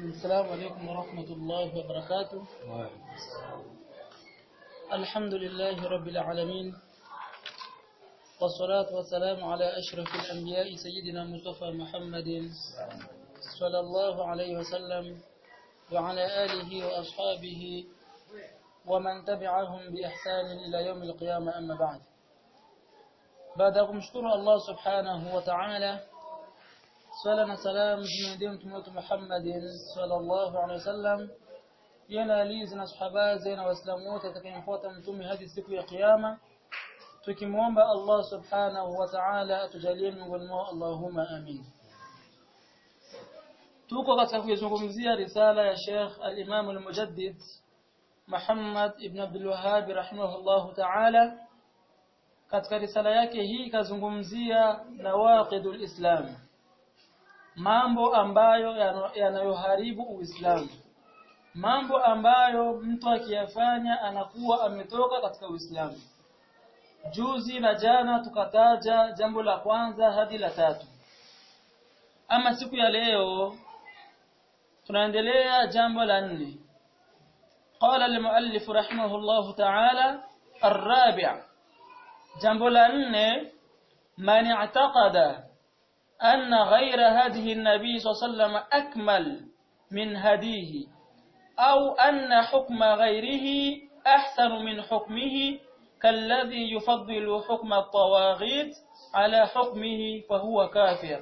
السلام عليكم ورحمة الله وبركاته الحمد لله رب العالمين والصلاة والسلام على أشرف الأنبياء سيدنا مصطفى محمد صلى الله عليه وسلم وعلى آله وأصحابه ومن تبعهم بإحسان إلى يوم القيامة أما بعد baada ya kumshukuru Allah subhanahu wa ta'ala swala na salam zimwendee mtume wetu Muhammadin sallallahu alaihi wasallam yana alizi na sahaba na waislamu wote atakayemfuata mtume hadi siku ya kiyama tukimwomba Allah subhanahu wa ta'ala atujalie miongoni mwao Allahumma amin tuko katika kuzungumzia risala ya Sheikh al-Imam al-Mujaddid Muhammad ibn Abdul Wahhab rahimahullahu ta'ala katika risala yake hii kazungumzia nawaqidul islam mambo ambayo yanayoharibu uislamu mambo ambayo mtu akiyafanya anakuwa ametoka katika uislamu juzi na jana tukataja jambo la kwanza hadi la tatu ama siku ya leo tunaendelea jambo la nne قال المؤلف رحمه الله تعالى الرابع jambo la nne man i'taqada anna ghayra hadhihi an-nabi sallallahu akmal min hadihi au anna hukma ghayrihi ahsanu min hukmihi kalladhi yufaddilu hukma at-tawaghit ala hukmihi fahuwa kafir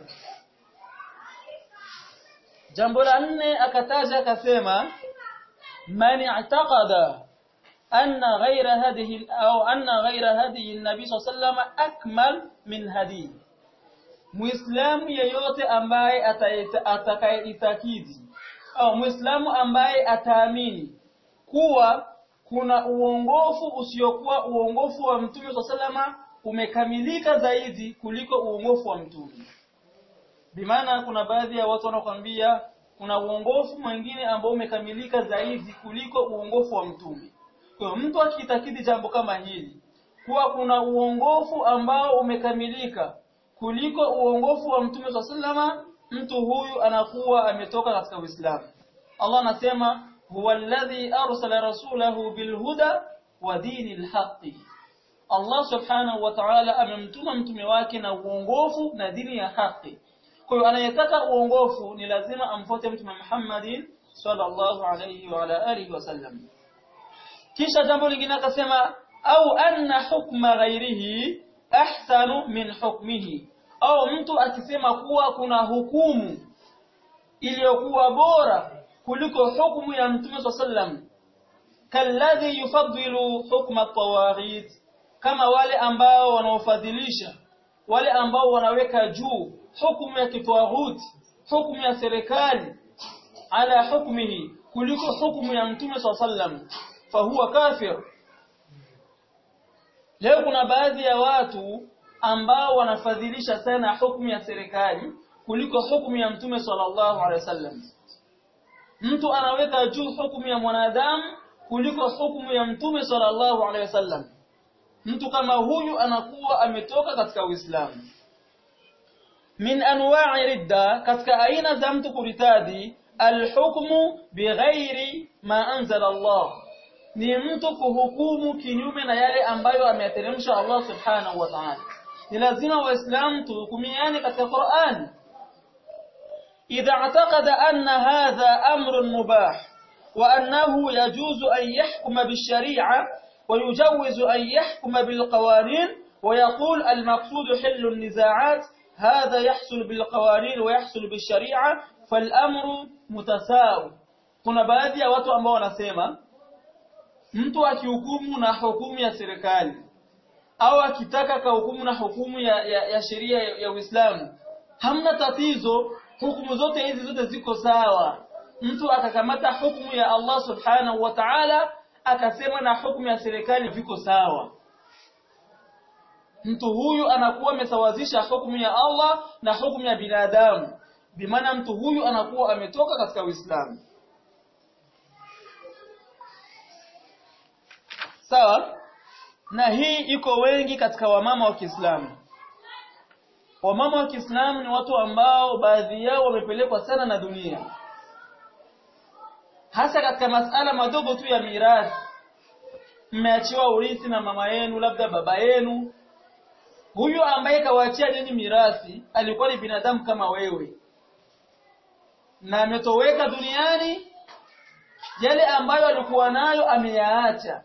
jambo la nne akataja akasema man i'taqada أن غير هذه أو أن غير هذه النبي صلى الله عليه وسلم أكمل من هديه Muislamu yeyote ambaye atakayeitakidi au Muislamu ambaye ataamini kuwa kuna uongofu usiokuwa uongofu wa Mtume salama umekamilika zaidi kuliko uongofu wa Mtume. Bimaana kuna baadhi ya watu wanakuambia kuna uongofu mwingine ambao umekamilika zaidi kuliko uongofu wa Mtume. Kwa mtu akitakidi jambo kama hili kuwa kuna uongofu ambao umekamilika kuliko uongofu wa Mtume sallama mtu huyu anakuwa ametoka katika Uislamu. Allah anasema huwa alladhi arsala rasulahu bilhuda wa dinil haqqi. Allah subhanahu wa ta'ala amemtuma mtume wake na uongofu na dini ya haki. Kwa hiyo anayetaka uongofu ni lazima amfuate Mtume Muhammadin sallallahu alayhi wa ala alihi wasallam. kisha jambo lingine akasema au anna hukma ghairihi ahsanu min hukmihi au mtu akisema kuwa kuna hukumu iliyokuwa bora kuliko hukumu ya mtume sallam kalladhi yufaddilu hukma tawaghit kama wale ambao wanaofadhilisha wale ambao wanaweka juu hukumu ya kitawaghuti hukumu ya serikali ala hukmihi kuliko hukumu ya mtume sallam fahuwa kafir leo kuna baadhi ya watu ambao wanafadhilisha sana hukumu ya serikali kuliko hukumu ya mtume sallallahu alaihi wasallam mtu anaweka juu hukumu ya mwanadamu kuliko hukumu ya mtume sallallahu alaihi wasallam mtu kama huyu anakuwa ametoka katika uislamu min anwa'i ridda katika aina za mtu kuritadi alhukmu bighairi ma anzala Allah ni mtu kuhukumu kinyume na yale ambayo ameyateremsha Allah subhanahu wa ta'ala ni lazima waislamu tuhukumiane katika Qur'an idha i'taqada anna hadha amrun mubah wa annahu yajuzu an yahkuma bish-shari'a wa yujawizu an yahkuma bil-qawanin wa yaqul al-maqsud hillu an-niza'at hadha yahsul bil-qawanin wa yahsul bish-shari'a fal-amru mutasawi kuna baadhi ya watu ambao wanasema mtu akihukumu na hukumu ya serikali au akitaka kahukumu na hukumu ya, ya, ya sheria ya, ya Uislamu hamna tatizo hukumu zote hizi zote ziko sawa mtu akakamata hukumu ya Allah subhanahu wa ta'ala akasema na hukumu ya serikali viko sawa mtu huyu anakuwa amesawazisha hukumu ya Allah na hukumu ya binadamu bimaana mtu huyu anakuwa ametoka katika Uislamu sawa na hii iko wengi katika wamama wa Kiislamu wamama wa Kiislamu ni watu ambao baadhi yao wamepelekwa sana na dunia hasa katika masala madogo tu ya mirathi mmeachiwa urithi na mama yenu labda baba yenu huyu ambaye kawaachia nyinyi mirathi alikuwa ni binadamu kama wewe na ametoweka duniani yale ambayo alikuwa nayo ameyaacha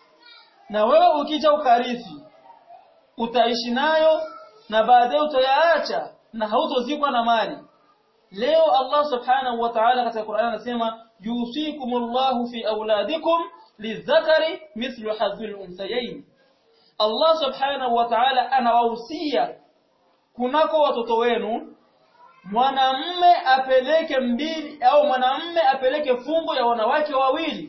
na wewe ukija ukarithi utaishi nayo na baadaye utayaacha na hautozikwa na mali leo Allah subhanahu wa ta'ala katika Qur'an anasema yusikumullahu fi auladikum lidhakari mithlu hadhil unthayayn Allah subhanahu wa ta'ala anawahusia kunako watoto wenu mwanamme apeleke mbili au mwanamme apeleke fungo ya wanawake wawili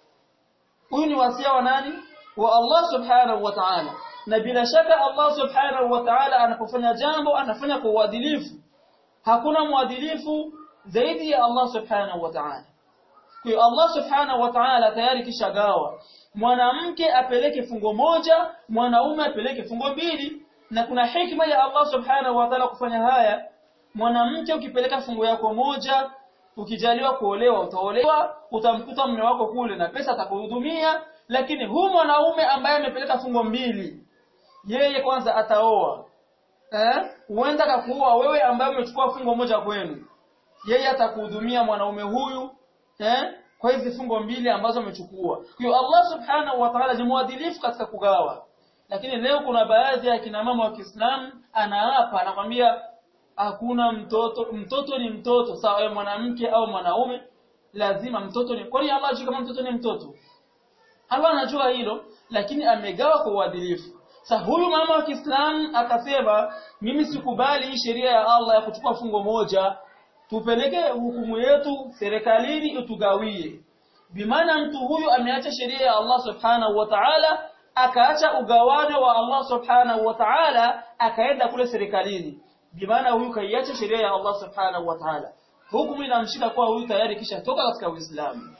huyu ni wasia wa nani wa Allah subhanahu wa ta'ala na bila shaka Allah subhanahu wa ta'ala anapofanya jambo anafanya kwa uadilifu hakuna mwadilifu zaidi ya Allah subhanahu wa ta'ala kwa hiyo Allah subhanahu wa ta'ala tayari kishagawa mwanamke apeleke fungo moja mwanaume apeleke fungo mbili na kuna hikma ya Allah subhanahu wa ta'ala kufanya haya mwanamke ukipeleka fungo yako moja ukijaliwa kuolewa utaolewa utamkuta mume wako kule na pesa atakuhudumia lakini huu mwanaume ambaye amepeleka fungo mbili yeye kwanza ataoa eh huenda kakuoa wewe ambaye umechukua fungo moja kwenu yeye atakuhudumia mwanaume huyu eh kwa hizi fungo mbili ambazo amechukua kwa hiyo Allah subhanahu wa ta'ala ni mwadilifu katika kugawa lakini leo kuna baadhi ya kina mama wa Kiislamu anaapa anakwambia hakuna mtoto mtoto ni mtoto sawa yeye mwanamke au mwanaume lazima mtoto ni kwani Allah ajui kama mtoto ni mtoto Allah anajua hilo lakini amegawa kwa uadilifu sasa huyu mama wa Kiislamu akasema mimi sikubali hii sheria ya Allah ya kuchukua fungo moja tupeleke hukumu yetu serikalini utugawie bimaana mtu huyu ameacha sheria ya Allah subhanahu wa ta'ala akaacha ugawanyo wa Allah subhanahu wa ta'ala akaenda kule serikalini bimaana huyu kaiacha sheria ya Allah subhanahu wa ta'ala hukumu inamshika kwa huyu tayari kisha toka katika Uislamu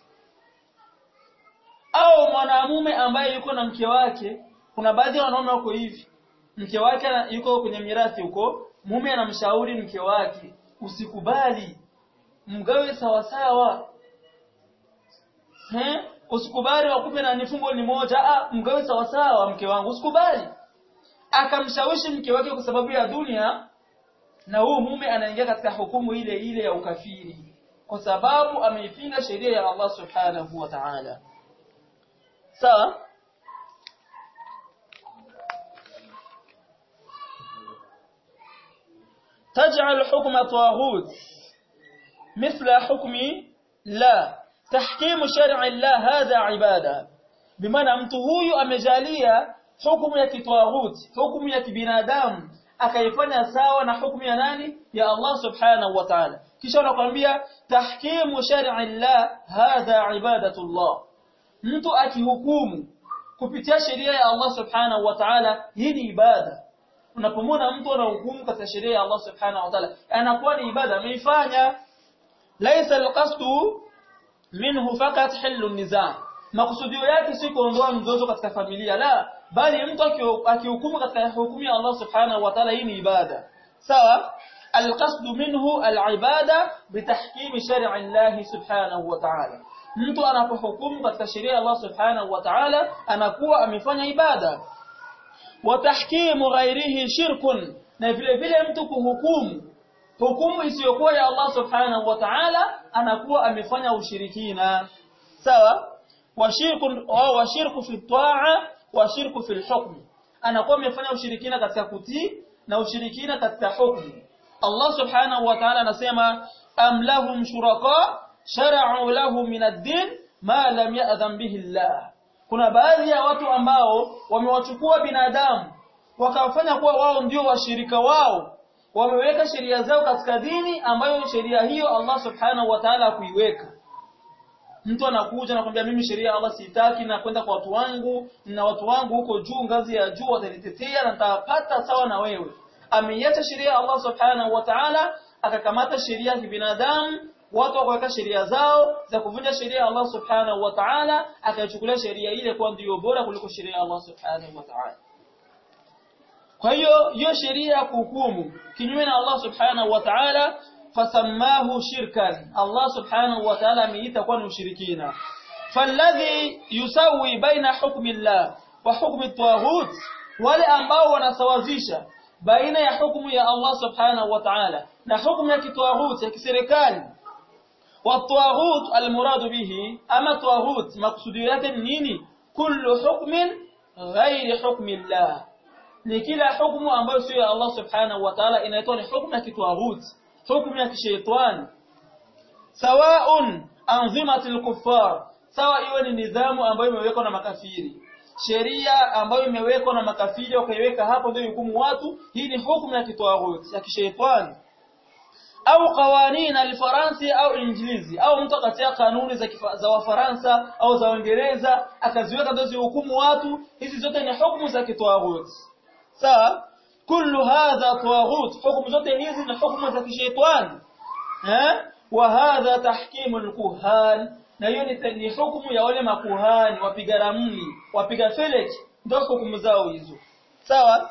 au mwanamume ambaye yuko na mke wake kuna baadhi ya wanaume wako hivi mke wake yuko kwenye mirathi huko mume anamshauri mke wake usikubali mgawe sawa sawa He? usikubali wakupe na nifungo ni moja ah mgawe sawa sawa mke wangu usikubali akamshawishi mke wake kwa sababu ya dunia na huyu mume anaingia katika hukumu ile ile ya ukafiri kwa sababu ameipinga sheria ya Allah subhanahu wa ta'ala sawa تجعل حكم طاغوت مثل حكم لا تحكيم شرع الله هذا عباده بمعنى mtu huyu amejalia hukumu ya kitwaghut hukumu ya kibinadamu akaifanya sawa na hukumu ya nani ya Allah subhanahu wa ta'ala kisha anakuambia tahkimu shar'i Allah hadha ibadatullah mtu akihukumu kupitia sheria ya Allah subhanahu wa ta'ala hii ni ibada unapomwona mtu anahukumu katika sheria ya Allah subhanahu wa ta'ala anakuwa ni ibada ameifanya laisa alqasdu minhu fakat hillu nizaa makusudio yake si kuondoa mzozo katika familia la bali mtu akihukumu katika hukumu ya Allah subhanahu wa ta'ala hii ni ibada sawa alqasdu minhu alibada bitahkim shar'i Allah subhanahu wa ta'ala mtu anapohukumu katika sheria ya Allah subhanahu wa ta'ala anakuwa amefanya ibada wa tahkimu ghairihi shirkun na vile vile mtu kuhukumu hukumu isiyokuwa ya Allah subhanahu wa ta'ala anakuwa amefanya ushirikina sawa washirku au washirku fi ta'a washirku fi hukm anakuwa amefanya ushirikina katika kutii na ushirikina katika hukumu Allah subhanahu wa ta'ala anasema am lahum shuraka shara'u lahum min ad-din ma lam ya'dhan bihi Allah kuna baadhi ya watu ambao wamewachukua binadamu wakawafanya kuwa wao ndio washirika wao wameweka sheria zao katika dini ambayo sheria hiyo Allah subhanahu wa ta'ala kuiweka mtu anakuja na kwambia mimi sheria Allah sitaki na kwenda kwa watu wangu na watu wangu huko juu ngazi ya juu watanitetea na nitapata sawa na wewe ameiacha sheria ya Allah subhanahu wa ta'ala akakamata sheria ya binadamu watu wakaweka sheria zao za kuvunja sheria ya Allah subhanahu wa ta'ala akaichukulia sheria ile kuwa ndiyo bora kuliko sheria ya Allah subhanahu wa ta'ala kwa hiyo hiyo sheria ya kuhukumu kinyume na Allah subhanahu wa ta'ala fasammahu shirkan Allah subhanahu wa ta'ala ameita kuwa ni ushirikina falladhi yusawi baina hukmi Allah wa hukmi tawaghut wale ambao wanasawazisha baina ya hukumu ya Allah subhanahu wa ta'ala na hukumu ya kitwaghut ya kiserikali والطاغوت المراد به اما طاغوت مقصود yake nini kullu hukmin ghairi hukmi Allah ni kila hukumu ambayo sio ya Allah subhanahu wa ta'ala inaitwa ni hukumu ya kitwaghut hukumu ya kishaitani sawaun anzimatul kuffar sawa iwe ni nidhamu ambayo imewekwa na makafiri sheria ambayo imewekwa na makafiri wakaiweka hapo ndio hukumu watu hii ni hukumu ya kitwaghut ya kishaitani au qawanina alfaransi au injilizi au mtu akatia kanuni za, kifa, za wafaransa au za Uingereza akaziweka ndio hukumu watu hizi zote ni hukumu za kitwaghut sawa kullu hadha tawaghut hukumu zote hizi ni hukumu za kishaitani eh wa hadha tahkimu alkuhan na hiyo ni hukumu ya wale makuhani wapiga ramli wapiga felek ndio hukumu zao hizo sawa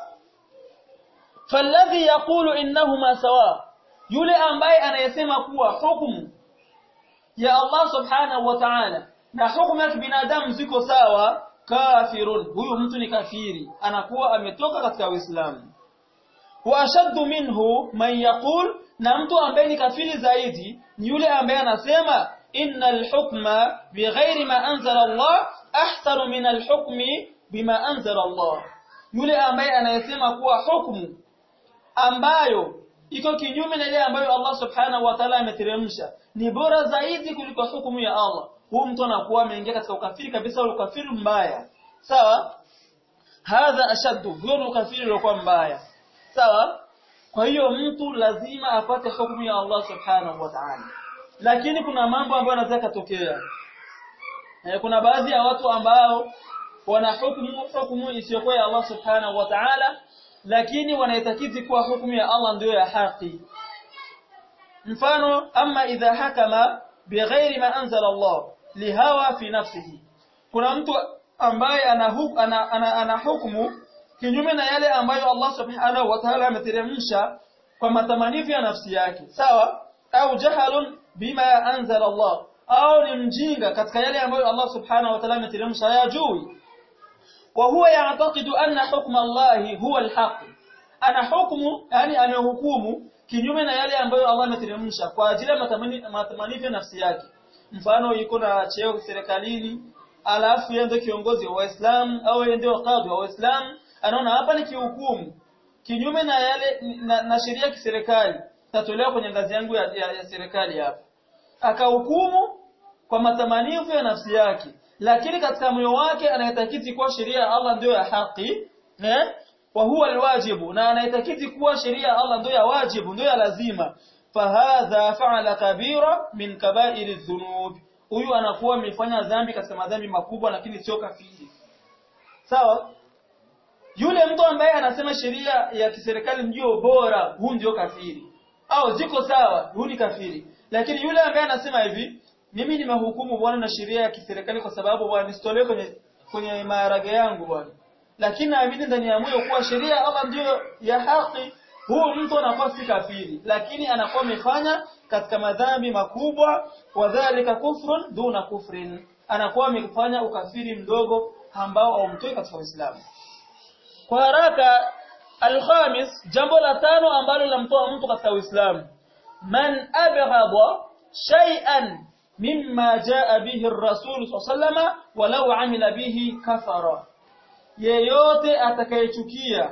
falladhi yaqulu innahuma sawa yule ambaye anayesema kuwa hukumu ya Allah subhanahu wa ta'ala na hukumu ya binadamu ziko sawa kafirun huyu mtu ni kafiri anakuwa ametoka katika Uislamu wa ashaddu minhu man yaqul na mtu ambaye ni kafiri zaidi ni yule ambaye anasema innal hukma bighairi ma anzala Allah ahsanu min al-hukmi bima anzala Allah yule ambaye anayesema kuwa hukumu ambayo iko kinyume na ile ambayo Allah subhanahu wa ta'ala ameteremsha ni bora zaidi kuliko hukumu ya Allah huyu mtu anakuwa ameingia katika ukafiri kabisa ule ukafiri mbaya sawa hadha ashaddu huyo ukafiri uliokuwa mbaya sawa kwa hiyo mtu lazima apate hukumu ya Allah subhanahu wa ta'ala lakini kuna mambo ambayo yanaweza kutokea e, kuna baadhi ya watu ambao wana hukumu hukumu isiyokuwa ya Allah subhanahu wa ta'ala lakini wanaitakidi kuwa hukumu ya Allah ndio ya haki mfano ama idha hakama bighairi ma anzala Allah lihawa fi nafsihi kuna mtu ambaye ana, huk, ana, ana, ana hukumu kinyume na yale ambayo Allah subhanahu wa ta'ala ameteremsha kwa matamanifu ya nafsi yake sawa au jahalun bima anzala Allah au ni mjinga katika yale ambayo Allah subhanahu wa ta'ala ameteremsha hayajui وهو يعتقد أن حكم الله هو الحق أنا حكم يعني أنا hukumu kinyume na yale ambayo Allah ameteremsha kwa ajili ya matamanifu ya nafsi yake mfano yuko na cheo serikalini alafu yeye ndio kiongozi wa Waislamu au yeye ndio kadhi wa Waislamu anaona hapa ni kihukumu kinyume na yale na, na sheria ya kiserikali tatolewa kwenye ngazi yangu ya, ya, ya serikali hapa akahukumu kwa matamanifu ya nafsi yake lakini katika moyo wake anaitakiti kuwa sheria ya Allah ndio ya haki eh wa huwa alwajibu na anaitakiti kuwa sheria ya Allah ndio ya wajibu ndio ya lazima fahadha fa'ala kabira min kaba'iri dhunub huyu anakuwa amefanya dhambi katika madhambi makubwa lakini sio kafiri sawa yule mtu ambaye anasema sheria ya kiserikali ndio bora huu ndio kafiri au ziko sawa huu ni kafiri lakini yule ambaye anasema hivi mimi nimehukumu bwana na sheria ya kiserikali kwa sababu bwana nisitolee kwenye kwenye maharage yangu bwana lakini naamini ndani ya moyo kuwa sheria Allah ndiyo ya haki huu mtu anakuwa si kafiri lakini anakuwa amefanya katika madhambi makubwa wadhālika kufrun duna kufrin anakuwa amefanya ukafiri mdogo ambao haumtoi katika Uislamu kwa haraka alkhamis jambo la tano ambalo linamtoa mtu katika Uislamu man abghada shay'an mimma jaa bihi ar-rasul sallallahu walau amila bihi kafara yeyote atakayechukia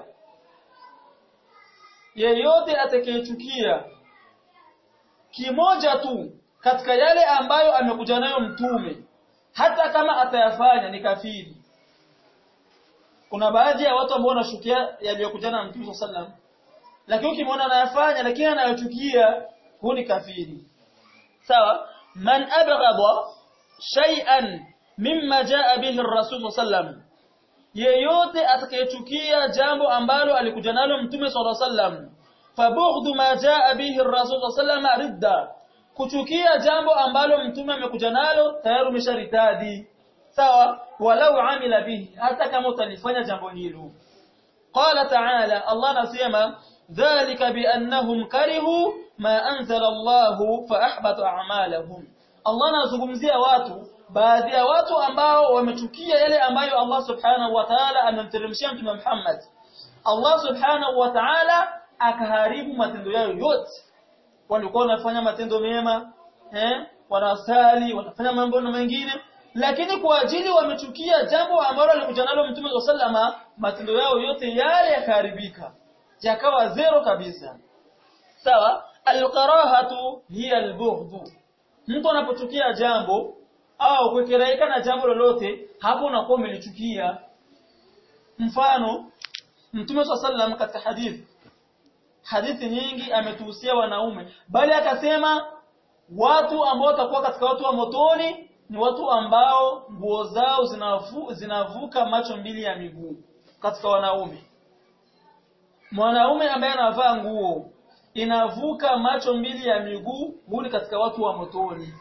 yeyote atakayechukia kimoja tu katika yale ambayo amekuja nayo mtume hata kama atayafanya ni kafiri kuna baadhi ya watu ambao wanashukia yaliyokuja na mtume sallam lakini ukimwona anayafanya lakini anayochukia huu ni kafiri sawa man abghada shay'an mimma jaa bihi ar-rasul sallam yeyote atakayechukia jambo ambalo alikuja nalo mtume sallallahu alaihi wasallam fabughdu ma jaa bihi ar-rasul sallallahu ridda kuchukia jambo ambalo mtume amekuja nalo tayari umesharitadi sawa walau amila bihi hata kama utalifanya jambo hilo qala ta'ala Allah anasema dhalika biannahum karihu ma anzala Allah fa ahbata a'malahum Allah anazungumzia watu baadhi ya watu ambao wamechukia yale ambayo Allah subhanahu wa ta'ala amemteremshia mtume Muhammad Allah subhanahu wa ta'ala akaharibu matendo yao yote walikuwa wanafanya matendo mema eh wanasali wanafanya mambo mengine lakini kwa ajili wamechukia jambo ambalo alikuja nalo mtume sallama matendo yao yote yale yakaharibika yakawa zero kabisa sawa alqarahatu hiya albughd mtu anapochukia jambo au kukiraika na jambo lolote hapo unakuwa umelichukia mfano mtume sallam katika hadithi hadithi nyingi ametuhusia wanaume bali akasema watu ambao watakuwa katika watu wa motoni ni watu ambao nguo zao zinavu, zinavuka macho mbili ya miguu katika wanaume mwanaume ambaye anavaa nguo inavuka macho mbili ya miguu huli katika watu wa motoni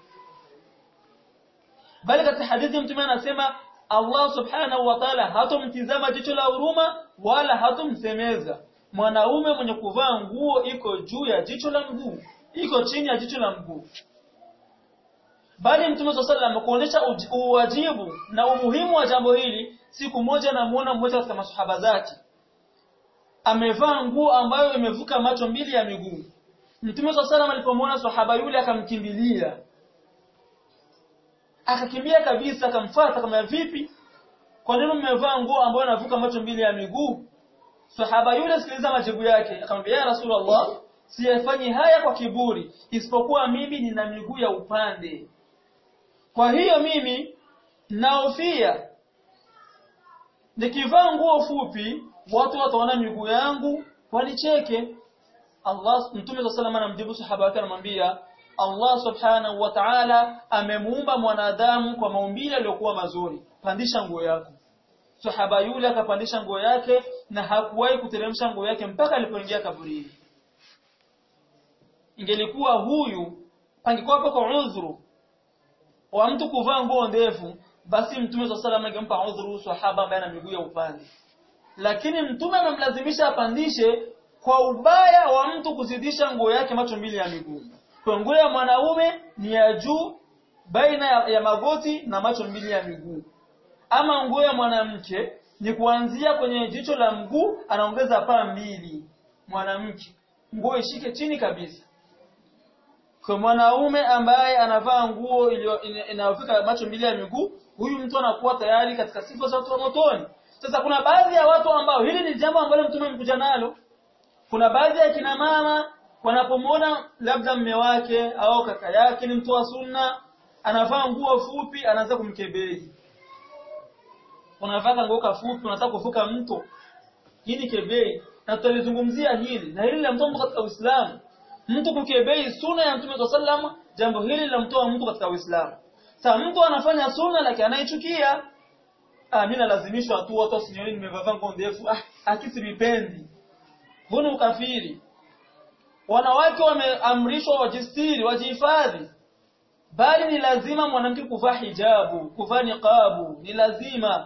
bali katika hadithi mtume anasema Allah subhanahu wa ta'ala hatomtizama jicho la huruma wala hatomsemeza mwanaume mwenye kuvaa nguo iko juu ya jicho la mguu iko chini ya jicho la mguu bali mtume swalla sallam kuonesha uwajibu na umuhimu wa jambo hili siku moja namuona mmoja katika masahaba zake amevaa nguo ambayo imevuka macho mbili ya miguu mtume swalla sallam alipomwona sahaba yule akamkimbilia akakimbia kabisa akamfuata kama vipi kwa nini mmevaa nguo ambayo inavuka macho mbili ya miguu sahaba yule sikiliza majibu yake akamwambia ya rasulullah siyafanyi haya kwa kiburi isipokuwa mimi nina miguu ya upande kwa hiyo mimi naofia nikivaa nguo fupi watu wataona miguu yangu wanicheke Allah Mtume صلى الله anamjibu sahaba wake anamwambia Allah subhanahu wa ta'ala amemuumba mwanadamu kwa maumbile yaliyokuwa mazuri pandisha nguo yako sahaba yule akapandisha nguo yake na hakuwahi kuteremsha nguo yake mpaka alipoingia kaburini ingelikuwa huyu pangekuwa hapo kwa udhuru wa mtu kuvaa nguo ndefu basi mtume swalla salam angempa udhuru sahaba ambaye ana miguu ya upande lakini mtume amemlazimisha apandishe kwa ubaya wa mtu kuzidisha nguo yake macho mbili ya miguu kwa nguo ya mwanaume ni ya juu baina ya, ya magoti na macho mbili ya miguu ama nguo ya mwanamke ni kuanzia kwenye jicho la mguu anaongeza paa mbili mwanamke nguo ishike chini kabisa kwa mwanaume ambaye anavaa nguo inayofika macho mbili ya miguu huyu mtu anakuwa tayari katika sifa za watu wa motoni sasa kuna baadhi ya watu ambao hili ni jambo ambalo mtume amekuja nalo kuna baadhi ya kina mama wanapomwona labda mme wake au kaka yake ni mtu wa sunna anavaa nguo fupi anaanza kumkebei unavaa nguo kafupi unataka kuvuka mto hii ni kebei na tutalizungumzia hili na hili la mtu katika Uislamu mtu kukebei sunna ya Mtume sallam jambo hili la mtoa mtu katika Uislamu sasa mtu anafanya sunna lakini anaichukia ah mimi nalazimishwa tu watu wasinione nimevaa nguo ndefu ah akisi vipendi huna ukafiri wanawake wameamrishwa wajistiri wajihifadhi bali ni lazima mwanamke kuvaa hijabu kuvaa niqabu ni lazima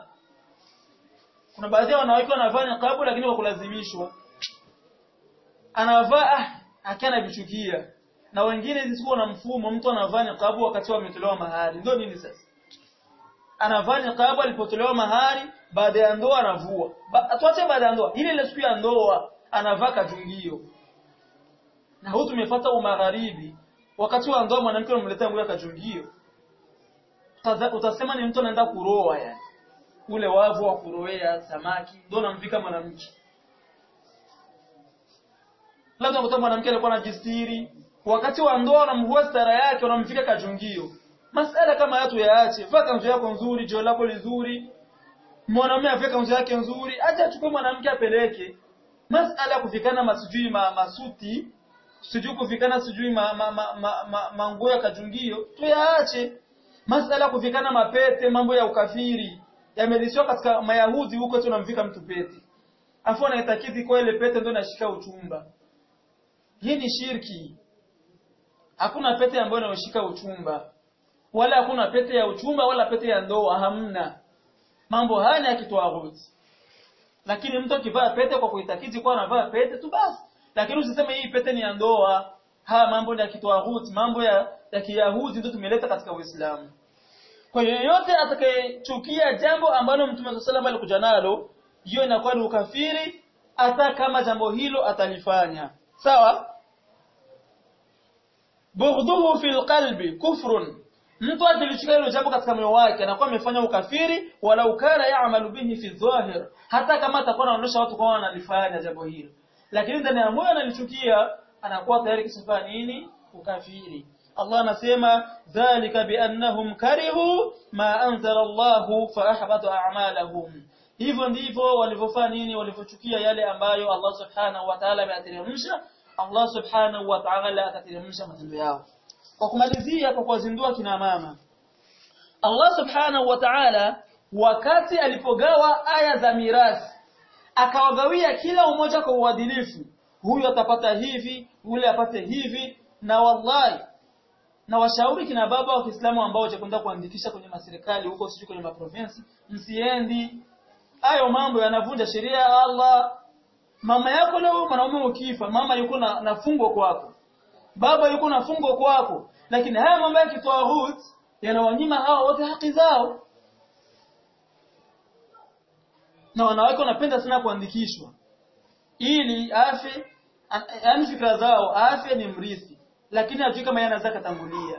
kuna baadhi ya wanawake wanavaa niqabu lakini kwa kulazimishwa anavaa ah akiana vichukia na wengine zisikuwa na mfumo mtu anavaa niqabu wakati wametolewa mahari ndio nini sasa anavaa niqabu alipotolewa mahari baada ya ndoa anavua ba, tuache baada ya ndoa ile ile siku ya ndoa anavaa kajungio na huyu tumefuata umagharibi wakati wa ndoa mwanamke unamletea nguo ya kajungio utasema ni mtu anaenda kuroa yani ule wavu wa kuroea samaki ndio namvika mwanamke labda mtoto mwanamke alikuwa anajistiri wakati wa ndoa unamvua stara yake unamvika kajungio masala kama haya tuyaache vaa kanzu yako nzuri joo lako lizuri mwanamume avike kanzu yake nzuri acha achukue mwanamke apeleke masala ya kuvikana masijui ma, masuti sijui kuvikana sijui ma, ma, ma, ma, ma, manguo ya kajungio tuyaache masala ya kuvikana mapete mambo ya ukafiri yamelisiwa katika mayahudi huko tunamvika mtu pete afu anaitakidi kwa ile pete ndio inashika uchumba hii ni shirki hakuna pete ambayo inayoshika uchumba wala hakuna pete ya uchumba wala pete ya ndoa hamna mambo haya ni ya kitwaghuti lakini mtu akivaa pete kwa kuitakidi kwa anavaa pete tu basi lakini usiseme hii pete ni ya ndoa haya mambo ya kitwaghut mambo ya, ya kiyahudi ndio tumeleta katika Uislamu kwa hiyo yote atakayechukia jambo ambalo Mtume صلى الله alikuja nalo hiyo inakuwa ni ukafiri hata kama jambo hilo atalifanya sawa bughdhuhu fil qalbi kufrun mtu akilichukia hilo jambo katika moyo wake anakuwa amefanya ukafiri wala ukara yaamalu bihi fi dhahir hata kama atakuwa anaonyesha watu kwa wanalifanya jambo hilo lakini ndani ya moyo analichukia anakuwa tayari kisifanya nini ukafiri Allah anasema dhalika biannahum karihu ma anzala Allah fa ahbata a'malahum hivyo ndivyo walivyofanya nini walivyochukia yale ambayo Allah subhanahu wa ta'ala ameyateremsha Allah subhanahu wa ta'ala akateremsha matendo yao kwa kumalizia kwa kuwazindua kina mama Allah subhanahu wa ta'ala wakati alipogawa aya za mirathi akawagawia kila umoja kwa uadilifu huyu atapata hivi yule apate hivi na wallahi na washauri kina baba wa Kiislamu ambao wachakwenda kuandikisha kwenye maserikali huko sijui kwenye maprovinsi msiendi hayo mambo yanavunja sheria ya Allah mama yako leo mwanaume ukifa mama yuko na, na fungo kwako baba yuko na fungo kwako lakini haya mambo ya kitawahut yanawanyima hawa wote haki zao na wanawake wanapenda sana kuandikishwa ili afe yani fikra zao afya ni mrithi lakini hajui kama yeye anaweza katangulia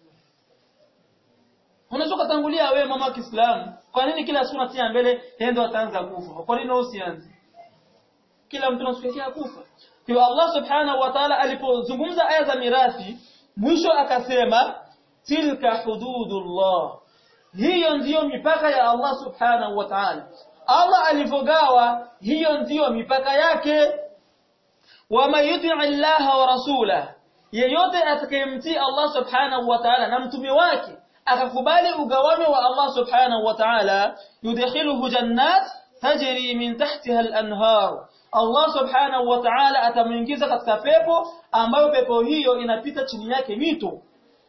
unaweza kutangulia wewe mama wa Kiislamu kwa nini kila siku unatia mbele yeye ndo ataanza kufa kwa nini usianze kila mtu anasukia kufa kwa Allah subhanahu wa ta'ala alipozungumza aya za mirathi mwisho akasema tilka hududullah hiyo ndiyo mipaka ya Allah subhanahu wa ta'ala Allah alivogawa hiyo ndiyo mipaka yake wama yuti Allah wa rasulahu yeyote atakayemtii Allah subhanahu wa ta'ala na mtume wake akakubali ugawanyo wa Allah subhanahu wa ta'ala yudkhiluhu jannat tajri min tahtiha al-anhar Allah subhanahu wa ta'ala atamuingiza katika pepo ambayo pepo hiyo inapita chini yake mito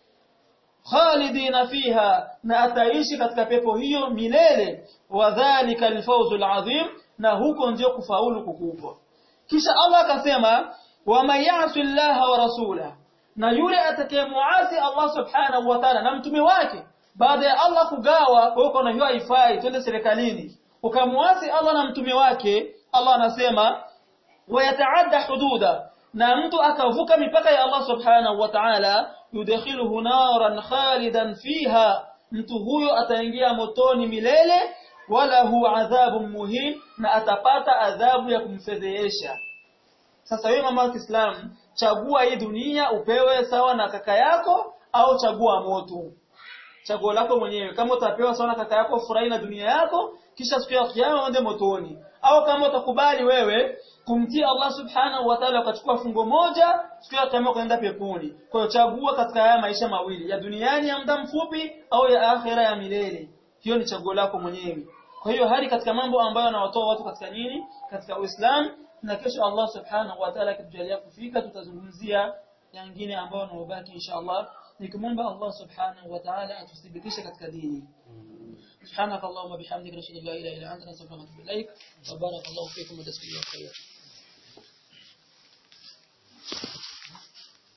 khalidina fiha na ataishi katika pepo hiyo milele wadhālika al-fawzu al-'azim na huko ndio kufaulu kukubwa kisha Allah akasema wama ya'si Allah wa rasulahu na yule atakayemuasi Allah subhanahu wa ta'ala na mtume wake baada ya Allah kugawa kwa hiyo hiyo haifai twende serikalini ukamuasi Allah na mtume wake Allah anasema wayataadda hududa na mtu akavuka mipaka ya Allah subhanahu wa ta'ala yudkhiluhu naran khalidan fiha mtu huyo ataingia motoni milele wala hu adhabun muhin na atapata adhabu ya kumfedhehesha sasa wewe mama wa Kiislamu chagua hii dunia upewe sawa na kaka yako au chagua moto chaguo lako mwenyewe kama utapewa sawa na kaka yako furahi na dunia yako kisha siku ya kiyama uende motoni au kama utakubali wewe kumtii Allah subhanahu wa ta'ala ukachukua fungo moja siku ya kiyama ukaenda peponi kwa hiyo chagua katika haya maisha mawili ya duniani ya muda mfupi au ya akhera ya milele hiyo ni chaguo lako mwenyewe kwa hiyo hali katika mambo ambayo anawatoa watu katika nini katika Uislamu na kesho Allah subhanahu wa ta'ala akitujalia kufika tutazungumzia yangine ambayo yanabaki insha Allah nikimwomba Allah subhanahu wa ta'ala atuthibitishe katika dini سبحانك اللهم وبحمدك نشهد ان لا اله الا انت نستغفرك ونتوب اليك وبارك الله فيكم وجزاكم الله خيرا